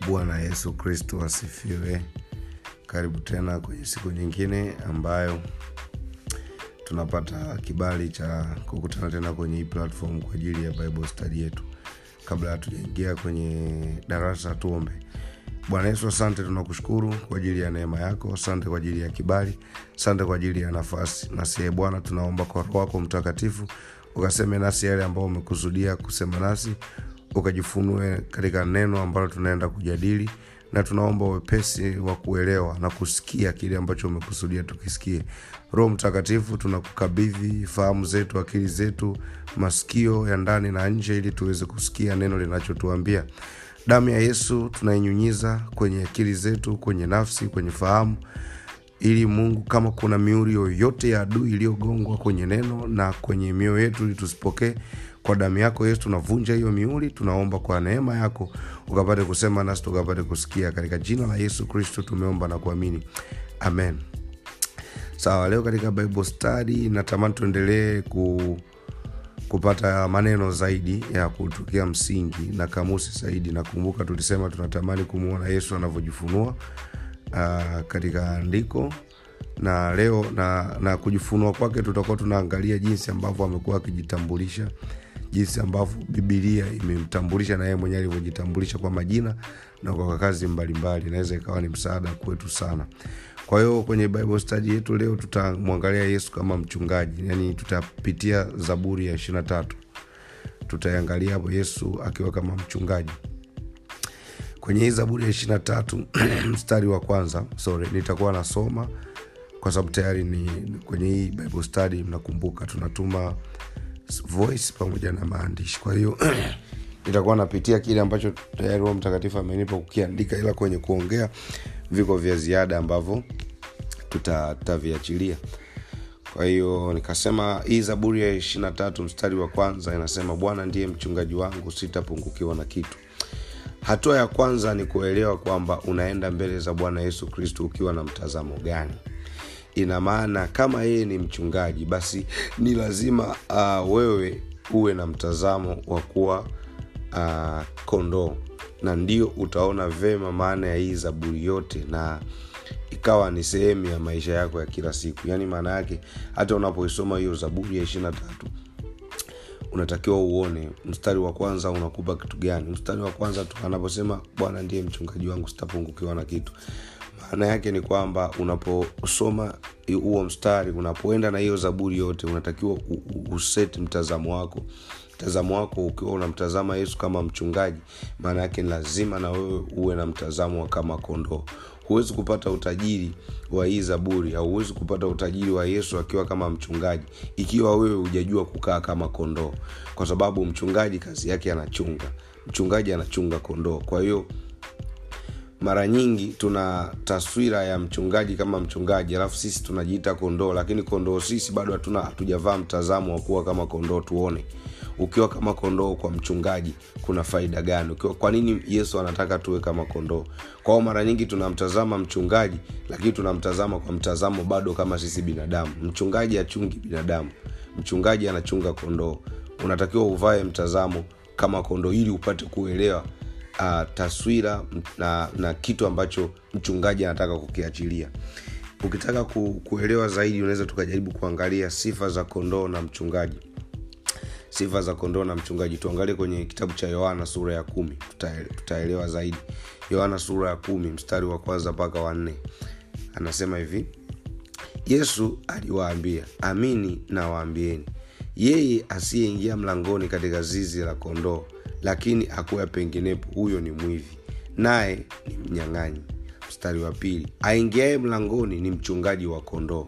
bwana yesu kristo asifiwe karibu tena kwenye siku nyingine ambayo tunapata kibali cha kukutana tena kwenye hii platform kwa ajili ya bible study yetu kabla hatujaingia kwenye darasa tuombe bwana yesu asante tunakushukuru kwa ajili ya neema yako asante kwa ajili ya kibali asante kwa ajili ya nafasi nasiye bwana tunaomba kwa roho wako mtakatifu ukaseme nasi yale ambao umekusudia kusema nasi ukajifunue katika neno ambalo tunaenda kujadili na tunaomba wepesi wa kuelewa na kusikia kile ambacho umekusudia tukisikie roho mtakatifu tunakukabidhi fahamu zetu akili zetu masikio ya ndani na nje ili tuweze kusikia neno linachotuambia damu ya yesu tunainyunyiza kwenye akili zetu kwenye nafsi kwenye fahamu ili mungu kama kuna miuri yoyote ya adui iliyogongwa kwenye neno na kwenye mioyo yetu ili tusipokee kwa damu yako yesu tunavunja hiyo miuli tunaomba kwa neema yako ukapate kusema nasi tukapate kusikia katika jina la yesu kristo tumeomba na kuamini amen sawa leo katika bible study natamani tuendelee ku kupata maneno zaidi ya kutukia msingi na kamusi zaidi nakumbuka tulisema tunatamani kumwona yesu anavyojifunua uh, katika andiko na leo na, na kujifunua kwake tutakuwa tunaangalia jinsi ambavyo amekuwa akijitambulisha jinsi ambavyo bibilia imemtambulisha na yeye mwenyewe alivyojitambulisha kwa majina na kwa kazi mbalimbali inaweza ikawa ni msaada kwetu sana kwa hiyo kwenye bible study yetu leo tutamwangalia yesu kama mchungaji yani tutapitia zaburi ya ishirina tatu tutaiangalia hapo yesu akiwa kama mchungaji kwenye hii zaburi ya ishirina tatu mstari wa kwanza sorry nitakuwa nasoma kwa sababu tayari ni kwenye hii bible study mnakumbuka tunatuma voice pamoja na maandishi kwa hiyo nitakuwa napitia kile ambacho tayari roho mtakatifu amenipa kukiandika ila kwenye kuongea viko vya ziada ambavyo tutaviachilia kwa hiyo nikasema hii zaburi ya ishirina tatu mstari wa kwanza inasema bwana ndiye mchungaji wangu sitapungukiwa na kitu hatua ya kwanza ni kuelewa kwamba unaenda mbele za bwana yesu kristo ukiwa na mtazamo gani ina maana kama yeye ni mchungaji basi ni lazima uh, wewe uwe na mtazamo wa kuwa uh, kondoo na ndio utaona vema maana ya hii zaburi yote na ikawa ni sehemu ya maisha yako ya kila siku yaani maana yake hata unapoisoma hiyo zaburi ya ishirina tatu unatakiwa uone mstari wa kwanza unakupa kitu gani mstari wa kwanza tu anaposema bwana ndiye mchungaji wangu sitapungukiwa na kitu maana yake ni kwamba unaposoma huo mstari unapoenda na hiyo zaburi yote unatakiwa uset mtazamo wako mtazamo wako ukiwa unamtazama yesu kama mchungaji maana yake ni lazima na wewe uwe na mtazamo wa kama kondoo huwezi kupata utajiri wa hii zaburi au huwezi kupata utajiri wa yesu akiwa kama mchungaji ikiwa wewe hujajua kukaa kama kondoo kwa sababu mchungaji kazi yake anachunga mchungaji anachunga kondoo kwa hiyo mara nyingi tuna taswira ya mchungaji kama mchungaji alafu sisi tunajiita kondoo lakini kondoo sisi bado hatuna hatujavaa mtazamo wa kuwa kama kondoo tuone ukiwa kama kondoo kwa mchungaji kuna faida gani ukiwa kwa nini yesu anataka tuwe kama kondoo kwao mara nyingi tunamtazama mchungaji lakini tunamtazama kwa mtazamo bado kama sisi binadamu mchungaji achungi binadamu mchungaji anachunga kondoo unatakiwa uvae mtazamo kama kondoo ili upate kuelewa uh, taswira na, na kitu ambacho mchungaji anataka kukiachilia ukitaka ku, kuelewa zaidi unaweza tukajaribu kuangalia sifa za kondoo na mchungaji sifa za kondoo na mchungaji tuangalie kwenye kitabu cha yohana sura ya kumi tutaelewa zaidi yohana sura ya kumi mstari wa kwanza mpaka wanne anasema hivi yesu aliwaambia amini nawaambieni yeye asiyeingia mlangoni katika zizi la kondoo lakini akuya penginepo huyo ni mwivi naye ni mnyang'anyi mstari wa pili aingiaye mlangoni ni mchungaji wa kondoo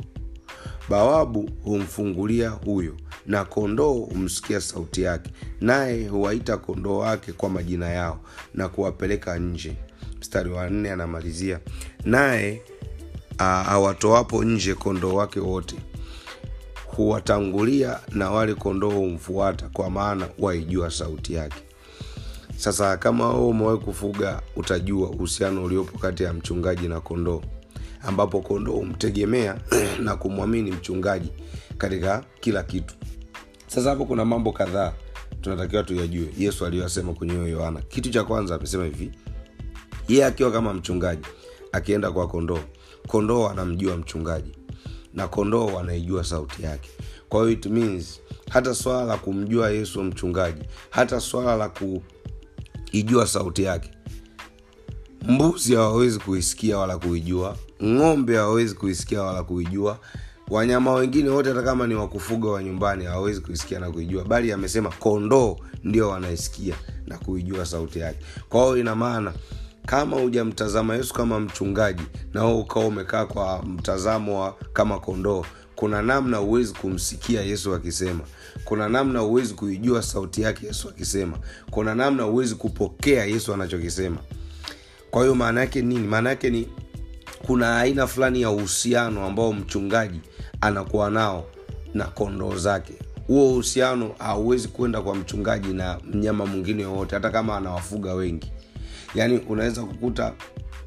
bawabu humfungulia huyo na kondoo humsikia sauti yake naye huwaita kondoo wake kwa majina yao na kuwapeleka nje mstari wa nne anamalizia naye awatoapo nje kondoo wake wote huwatangulia na wale kondoo humfuata kwa maana waijua sauti yake sasa kama wewe umewahi kufuga utajua uhusiano uliopo kati ya mchungaji na kondoo ambapo kondoo humtegemea na kumwamini mchungaji katika kila kitu sasa hapo kuna mambo kadhaa tunatakiwa tuyajue yesu aliyoyasema kwenye hiyo yohana kitu cha kwanza amesema hivi yeye akiwa kama mchungaji akienda kwa kondoo kondoo anamjua mchungaji na kondoo wanaijua sauti yake kwa hiyo it means hata swala la kumjua yesu mchungaji hata swala la kuijua sauti yake mbuzi hawawezi kuisikia wala kuijua ng'ombe hawawezi kuisikia wala kuijua wanyama wengine wote hata kama ni wakufuga wa nyumbani hawawezi kuisikia na kuijua bali amesema kondoo ndio wanaisikia na kuijua sauti yake kwa hiyo ina maana kama hujamtazama yesu kama mchungaji na wewe ukawa umekaa kwa mtazamo wa kama kondoo kuna namna huwezi kumsikia yesu akisema kuna namna huwezi kuijua sauti yake yesu akisema kuna namna huwezi kupokea yesu anachokisema kwa hiyo maana yake nini maana yake ni kuna aina fulani ya uhusiano ambao mchungaji anakuwa nao na kondoo zake huo uhusiano hauwezi kwenda kwa mchungaji na mnyama mwingine yoyote hata kama anawafuga wengi yaani unaweza kukuta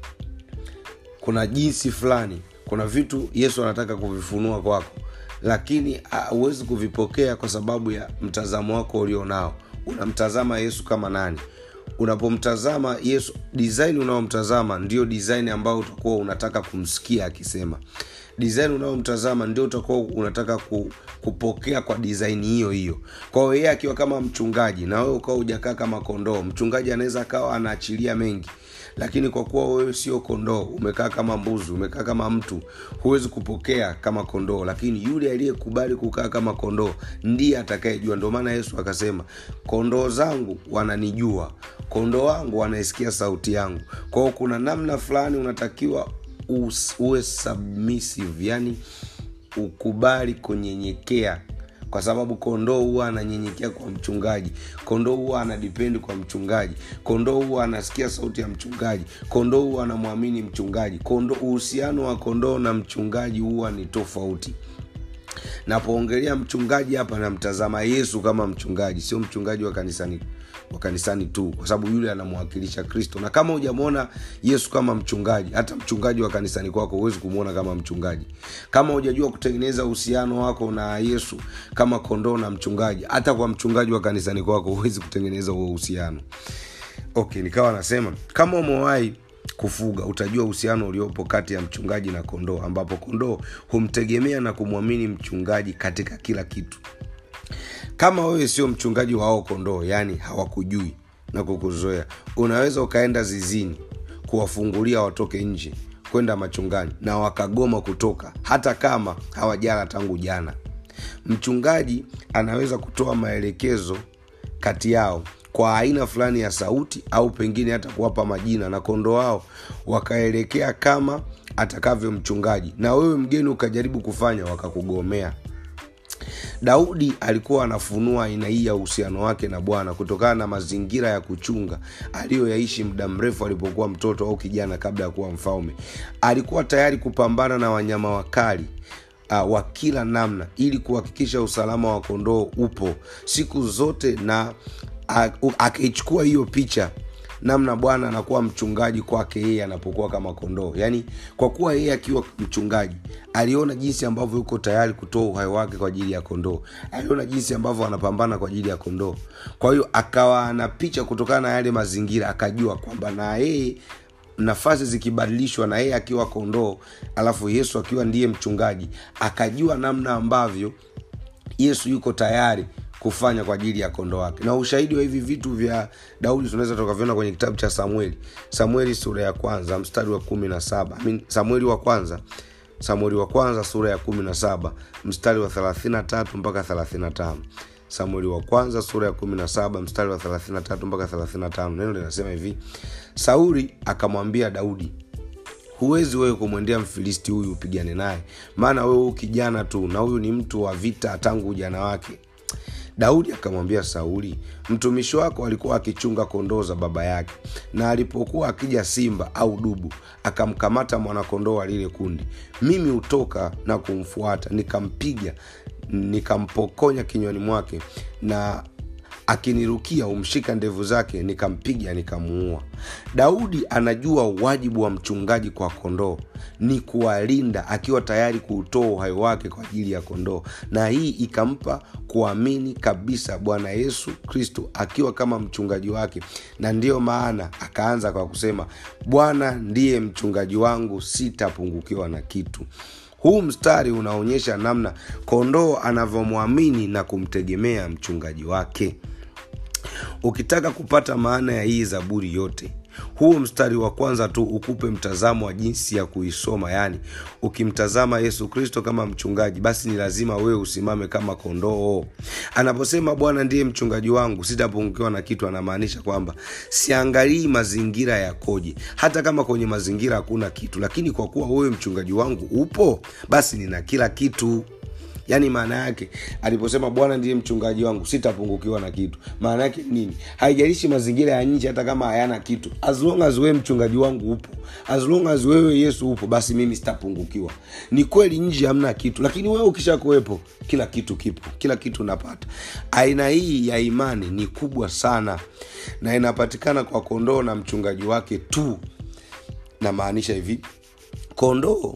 kuna jinsi fulani kuna vitu yesu anataka kuvifunua kwako lakini huwezi kuvipokea kwa sababu ya mtazamo wako ulionao unamtazama yesu kama nani unapomtazama yesu design unaomtazama ndio design ambayo utakuwa unataka kumsikia akisema design unayomtazama ndio utakuwa unataka ku, kupokea kwa design hiyo hiyo kwa hiyo yeye akiwa kama mchungaji na wewe ukawa hujakaa kama kondoo mchungaji anaweza akawa anaachilia mengi lakini kwa kuwa wewe sio kondoo umekaa kama mbuzi umekaa kama mtu huwezi kupokea kama kondoo lakini yule aliyekubali kukaa kama kondoo ndiye atakayejua ndio maana yesu akasema kondoo zangu wananijua kondoo wangu wanaisikia sauti yangu kwao kuna namna fulani unatakiwa uwe submissive yani ukubali kunyenyekea kwa sababu kondoo huwa ananyenyekea kwa mchungaji kondoo huwa anadipendi kwa mchungaji kondoo huwa anasikia sauti ya mchungaji kondoo huwa anamwamini mchungaji kondo uhusiano wa kondoo na mchungaji huwa ni tofauti napoongelea mchungaji hapa namtazama yesu kama mchungaji sio mchungaji wa kanisani wa kanisani tu kwa sababu yule anamwakilisha kristo na kama hujamwona yesu kama mchungaji hata mchungaji wa kanisani kwako huwezi kumwona kama mchungaji kama hujajua kutengeneza uhusiano wako na yesu kama kondoo na mchungaji hata kwa mchungaji wa kanisani kwako huwezi kutengeneza huo uhusiano okay nikawa nasema kama umewahi kufuga utajua uhusiano uliopo kati ya mchungaji na kondoo ambapo kondoo humtegemea na kumwamini mchungaji katika kila kitu kama wewe sio mchungaji wao kondoo yaani hawakujui na kukuzoea unaweza ukaenda zizini kuwafungulia watoke nje kwenda machungani na wakagoma kutoka hata kama hawajala tangu jana mchungaji anaweza kutoa maelekezo kati yao kwa aina fulani ya sauti au pengine hata kuwapa majina na kondoo wao wakaelekea kama atakavyo mchungaji na wewe mgeni ukajaribu kufanya wakakugomea daudi alikuwa anafunua aina hii ya uhusiano wake na bwana kutokana na mazingira ya kuchunga aliyoyaishi muda mrefu alipokuwa mtoto au kijana kabla ya kuwa mfalme alikuwa tayari kupambana na wanyama wakali uh, wa kila namna ili kuhakikisha usalama wa kondoo upo siku zote na uh, akaichukua hiyo picha namna bwana anakuwa mchungaji kwake yeye anapokuwa kama kondoo yaani kwa kuwa yeye akiwa mchungaji aliona jinsi ambavyo yuko tayari kutoa uhai wake kwa ajili ya kondoo aliona jinsi ambavyo anapambana kwa ajili ya kondoo kwa hiyo akawa na picha kutokana na yale mazingira akajua kwamba na yeye nafasi zikibadilishwa na yeye akiwa kondoo alafu yesu akiwa ndiye mchungaji akajua namna ambavyo yesu yuko tayari kufanya kwa ajili ya kondoo wake na ushahidi wa hivi vitu vya daudi tunaweza tukaviona kwenye kitabu cha samueli samueli sura ya kwanza mstari wa kumi na saba I mean, samueli wa kwanza samueli wa kwanza sura ya kumi na saba mstari wa thelathina tatu mpaka thelathina tano samueli wa kwanza sura ya kumi na saba mstari wa thelathina tatu mpaka thelathina tano neno linasema hivi sauli akamwambia daudi huwezi wewe kumwendea mfilisti huyu upigane naye maana wewe huu kijana tu na huyu ni mtu wa vita tangu ujana wake daudi akamwambia sauli mtumishi wako alikuwa akichunga kondoo za baba yake na alipokuwa akija simba au dubu akamkamata mwanakondoo wa lile kundi mimi hutoka na kumfuata nikampiga nikampokonya kinywani mwake na akinirukia umshika ndevu zake nikampiga nikamuua daudi anajua wajibu wa mchungaji kwa kondoo ni kuwalinda akiwa tayari kuutoa uhai wake kwa ajili ya kondoo na hii ikampa kuamini kabisa bwana yesu kristo akiwa kama mchungaji wake na ndiyo maana akaanza kwa kusema bwana ndiye mchungaji wangu sitapungukiwa na kitu huu mstari unaonyesha namna kondoo anavyomwamini na kumtegemea mchungaji wake ukitaka kupata maana ya hii zaburi yote huu mstari wa kwanza tu ukupe mtazamo wa jinsi ya kuisoma yaani ukimtazama yesu kristo kama mchungaji basi ni lazima wewe usimame kama kondoo anaposema bwana ndiye mchungaji wangu sitapungukiwa na kitu anamaanisha kwamba siangalii mazingira yakoje hata kama kwenye mazingira hakuna kitu lakini kwa kuwa wewe mchungaji wangu upo basi nina kila kitu yaani maana yake aliposema bwana ndiye mchungaji wangu sitapungukiwa na kitu maana yake nini haijalishi mazingira ya nje hata kama hayana kitu as long as wewe mchungaji wangu upo as long as wewe yesu upo basi mimi sitapungukiwa ni kweli nje hamna kitu lakini wewe ukisha kuwepo kila kitu kipo kila kitu unapata aina hii ya imani ni kubwa sana na inapatikana kwa kondoo na mchungaji wake tu namaanisha hivi kondoo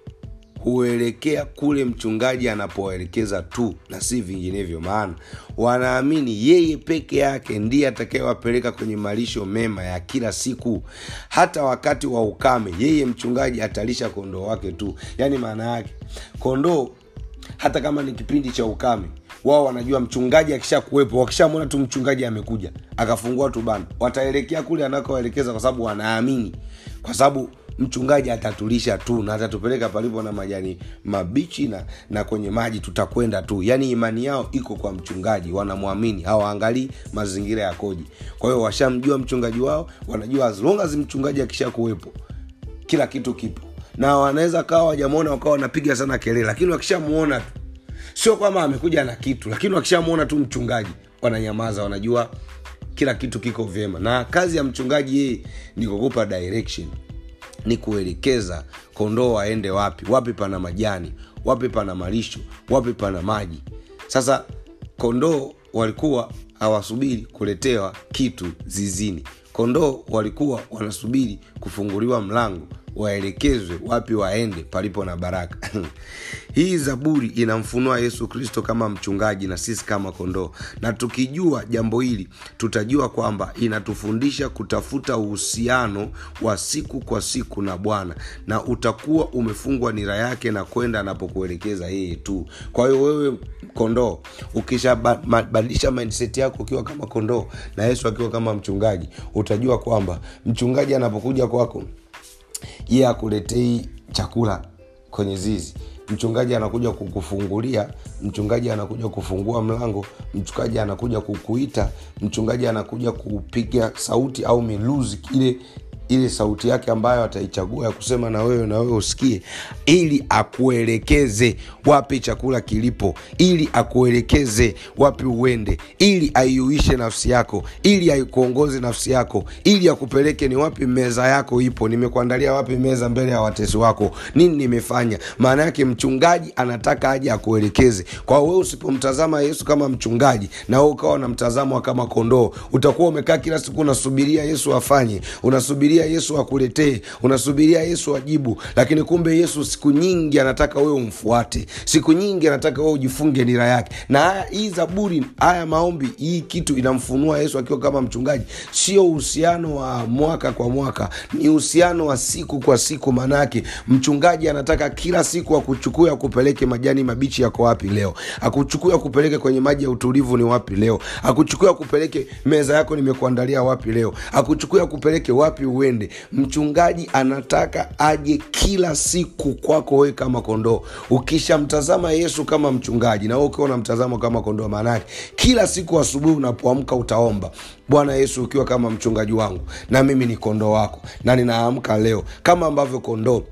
huelekea kule mchungaji anapoelekeza tu na si vinginevyo maana wanaamini yeye peke yake ndiye atakayewapeleka kwenye malisho mema ya kila siku hata wakati wa ukame yeye mchungaji atalisha kondoo wake tu yaani maana yake kondoo hata kama ni kipindi cha ukame wao wanajua mchungaji akisha kuwepo wakishamwona tu mchungaji amekuja akafungua tu banda wataelekea kule anakoelekeza kwa sababu wanaamini kwa sababu mchungaji atatulisha tu na atatupeleka palipo na majani mabichi na, na kwenye maji tutakwenda tu yaani imani yao iko kwa mchungaji wanamwamini hawaangalii mazingira yakoje kwa hiyo washamjua mchungaji wao wanajua as long as mchungaji akisha kuwepo kila kitu kipo na wanaweza kawa wajamwona wakawa wanapiga sana kelele lakini wakishamuona tu sio kwamba amekuja na kitu lakini wakishamuona tu mchungaji wananyamaza wanajua kila kitu kiko vyema na kazi ya mchungaji yeye ni kukupa direction ni kuelekeza kondoo waende wapi wapi pana majani wapi pana malisho wapi pana maji sasa kondoo walikuwa hawasubiri kuletewa kitu zizini kondoo walikuwa wanasubiri kufunguliwa mlango waelekezwe wapi waende palipo na baraka hii zaburi inamfunua yesu kristo kama mchungaji na sisi kama kondoo na tukijua jambo hili tutajua kwamba inatufundisha kutafuta uhusiano wa siku kwa siku na bwana na utakuwa umefungwa nira yake na kwenda anapokuelekeza yeye tu kwa hiyo wewe kondoo ukishabadilisha mindset yako ukiwa kama kondoo na yesu akiwa kama mchungaji utajua kwamba mchungaji anapokuja kwako ye yeah, akuletei chakula kwenye zizi mchungaji anakuja kukufungulia mchungaji anakuja kufungua mlango mchungaji anakuja kukuita mchungaji anakuja kupiga sauti au miluzi ile ile sauti yake ambayo ataichagua ya kusema na wewe na wewe usikie ili akuelekeze wapi chakula kilipo ili akuelekeze wapi uende ili aiuishe nafsi yako ili aikuongoze nafsi yako ili akupeleke ni wapi meza yako ipo nimekuandalia wapi meza mbele ya watesi wako nini nimefanya maana yake mchungaji anataka aje akuelekeze kwa wewe usipomtazama yesu kama mchungaji na wewe ukawa na mtazamo kama kondoo utakuwa umekaa kila siku unasubiria yesu afanye unasubiria yesu akuletee unasubiria yesu ajibu lakini kumbe yesu siku nyingi anataka wewe umfuate siku nyingi anataka wewe ujifunge nira yake na haya hii zaburi haya maombi hii kitu inamfunua yesu akiwa kama mchungaji sio uhusiano wa mwaka kwa mwaka ni uhusiano wa siku kwa siku maanaake mchungaji anataka kila siku akuchukue akupeleke majani mabichi yako wapi leo akuchukue akupeleke kwenye maji ya utulivu ni wapi leo akuchukue akupeleke meza yako nimekuandalia wapi leo akuchukue akupeleke wapi uende mchungaji anataka aje kila siku kwako wewe kama kondoo ukishamtazama yesu kama mchungaji na wewe ukiwa unamtazama kama kondoo maanake kila siku asubuhi unapoamka utaomba bwana yesu ukiwa kama mchungaji wangu na mimi ni kondoo wako na ninaamka leo kama ambavyo kondoo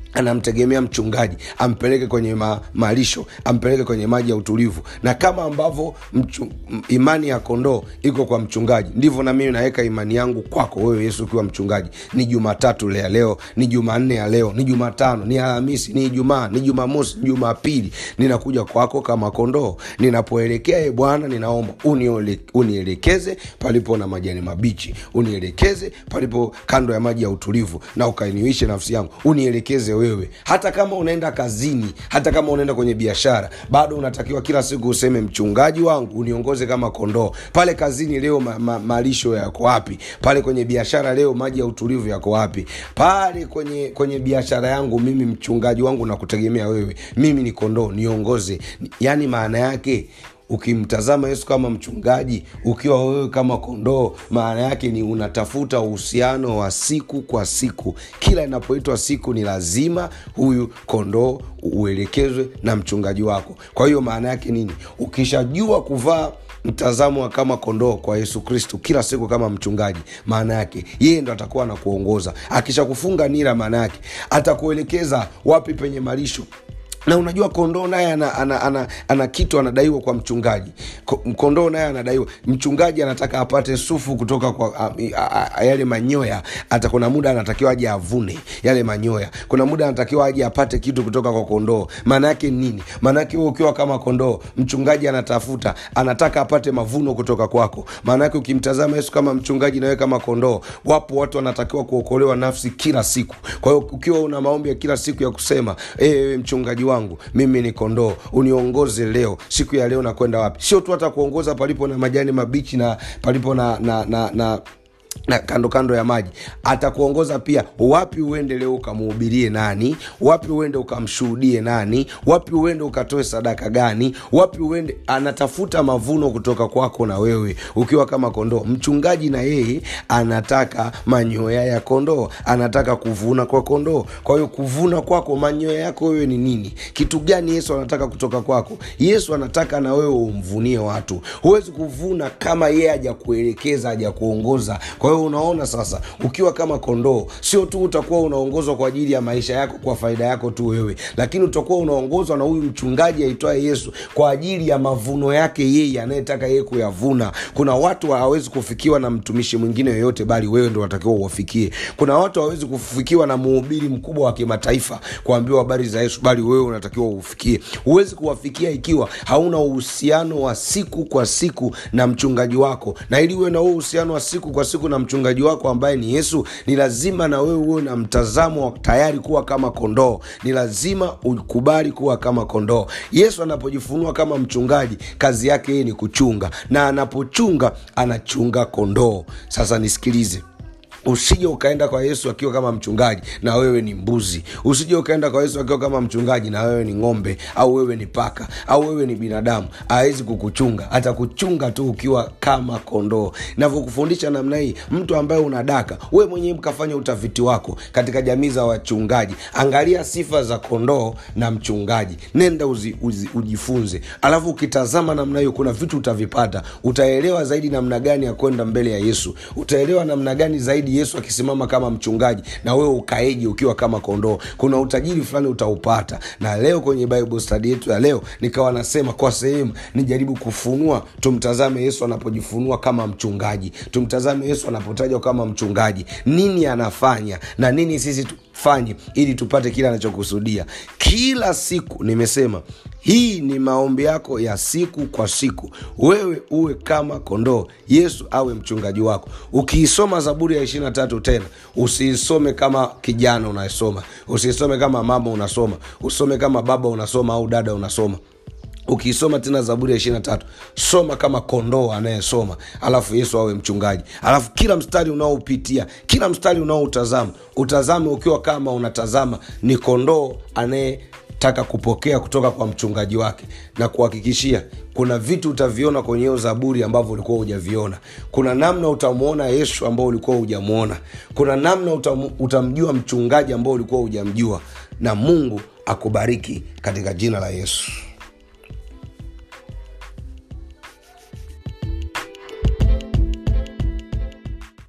anamtegemea mchungaji ampeleke kwenye ma, malisho ampeleke kwenye maji ya utulivu na kama ambavyo mchu, m- imani ya kondoo iko kwa mchungaji ndivyo na mimi naweka imani yangu kwako wewe yesu ukiwa mchungaji ni jumatatu ya leo ni jumanne ya leo ni jumatano ni alhamisi ni ijumaa ni jumamosi ni jumapili ninakuja kwako kama kondoo ninapoelekea e bwana ninaomba uniole- unielekeze palipo na majani mabichi unielekeze palipo kando ya maji ya utulivu na ukainiwishe nafsi yangu unielekeze wewe hata kama unaenda kazini hata kama unaenda kwenye biashara bado unatakiwa kila siku useme mchungaji wangu uniongoze kama kondoo pale kazini leo ma, ma, malisho yako wapi pale kwenye biashara leo maji ya utulivu yako wapi pale kwenye kwenye biashara yangu mimi mchungaji wangu nakutegemea wewe mimi ni kondoo niongoze yaani maana yake ukimtazama yesu kama mchungaji ukiwa wewe kama kondoo maana yake ni unatafuta uhusiano wa siku kwa siku kila inapoitwa siku ni lazima huyu kondoo uelekezwe na mchungaji wako kwa hiyo maana yake nini ukishajua kuvaa mtazamo wa kama kondoo kwa yesu kristu kila siku kama mchungaji maana yake yeye ndo atakuwa anakuongoza akishakufunga nira maana yake atakuelekeza wapi penye malisho na unajua kondoo naye ana, ana, ana, ana kitu anadaiwa kwa mchungaji Ko- kondoo naye anadaiwa mchungaji anataka apate sufu kutoka kwa a, a, a, yale manyoya hata kuna muda anatakiwa aje avune yale manyoya kuna muda anatakiwa aje apate kitu kutoka kwa kondoo maana yake nini maana yake wewe ukiwa kama kondoo mchungaji anatafuta anataka apate mavuno kutoka kwako maana yake ukimtazama yesu kama mchungaji nawe kama kondoo wapo watu wanatakiwa kuokolewa nafsi kila siku kwa hiyo ukiwa una maombi ya kila siku ya kusema ewe mchungaji wangu mimi ni kondoo uniongoze leo siku ya leo nakwenda wapi sio tu hata kuongoza palipo na majani mabichi na palipo na na na, na na kando kando ya maji atakuongoza pia wapi uende leo ukamuhubirie nani wapi uende ukamshuhudie nani wapi uende ukatoe sadaka gani wapi uende anatafuta mavuno kutoka kwako na wewe ukiwa kama kondoo mchungaji na yeye anataka manyoya ya kondoo anataka kuvuna kwa kondoo kwa hiyo kuvuna kwako manyoya yako wewe ni nini kitu gani yesu anataka kutoka kwako yesu anataka na wewe umvunie watu huwezi kuvuna kama yeye hajakuelekeza hajakuongoza kwa hiyo unaona sasa ukiwa kama kondoo sio tu utakuwa unaongozwa kwa ajili ya maisha yako kwa faida yako tu wewe lakini utakuwa unaongozwa na huyu mchungaji aitwaye yesu kwa ajili ya mavuno yake yeye anayetaka yeye kuyavuna kuna watu hawawezi kufikiwa na mtumishi mwingine yoyote bali wewe ndo watakiwa uwafikie kuna watu hawawezi kufikiwa na mhubiri mkubwa wa kimataifa kuambiwa habari za yesu bali wewe unatakiwa ufikie huwezi kuwafikia ikiwa hauna uhusiano wa siku kwa siku na mchungaji wako na ili uwe na huo uhusiano wa siku kwa siku na mchungaji wako ambaye ni yesu ni lazima na wewe uwe na mtazamo wa tayari kuwa kama kondoo ni lazima ukubali kuwa kama kondoo yesu anapojifunua kama mchungaji kazi yake yeye ni kuchunga na anapochunga anachunga kondoo sasa nisikilize usije ukaenda kwa yesu akiwa kama mchungaji na wewe ni mbuzi usije ukaenda kwa yesu akiwa kama mchungaji na wewe ni ng'ombe au wewe ni paka au wewe ni binadamu awezi kukuchunga atakuchunga tu ukiwa kama kondoo navyokufundisha namna hii mtu ambaye unadaka we mwenyewe mkafanya utafiti wako katika jamii za wachungaji angalia sifa za kondoo na mchungaji nenda uzi, uzi, ujifunze alafu ukitazama namna hiyo kuna vitu utavipata utaelewa zaidi namna gani ya kwenda mbele ya yesu utaelewa namna gani zaidi yesu akisimama kama mchungaji na wewe ukaeje ukiwa kama kondoo kuna utajiri fulani utaupata na leo kwenye bible study yetu ya leo nikawa nasema kwa sehemu nijaribu kufunua tumtazame yesu anapojifunua kama mchungaji tumtazame yesu anapotajwa kama mchungaji nini anafanya na nini sisi tufanye ili tupate kile anachokusudia kila siku nimesema hii ni maombi yako ya siku kwa siku wewe uwe kama kondoo yesu awe mchungaji wako ukiisoma zaburi ya ishirina tatu tena usiisome kama kijana unayesoma usiisome kama mama unasoma usome kama baba unasoma au dada unasoma ukiisoma tena zaburi ya ishirina tatu soma kama kondoo anayesoma alafu yesu awe mchungaji alafu kila mstari unaoupitia kila mstari unaoutazama utazame ukiwa kama unatazama ni kondoo anaye taka kupokea kutoka kwa mchungaji wake na kuhakikishia kuna vitu utaviona kwenye hiyo zaburi ambavyo ulikuwa hujaviona kuna namna utamwona yesu ambao ulikuwa hujamwona kuna namna utam, utamjua mchungaji ambao ulikuwa hujamjua na mungu akubariki katika jina la yesu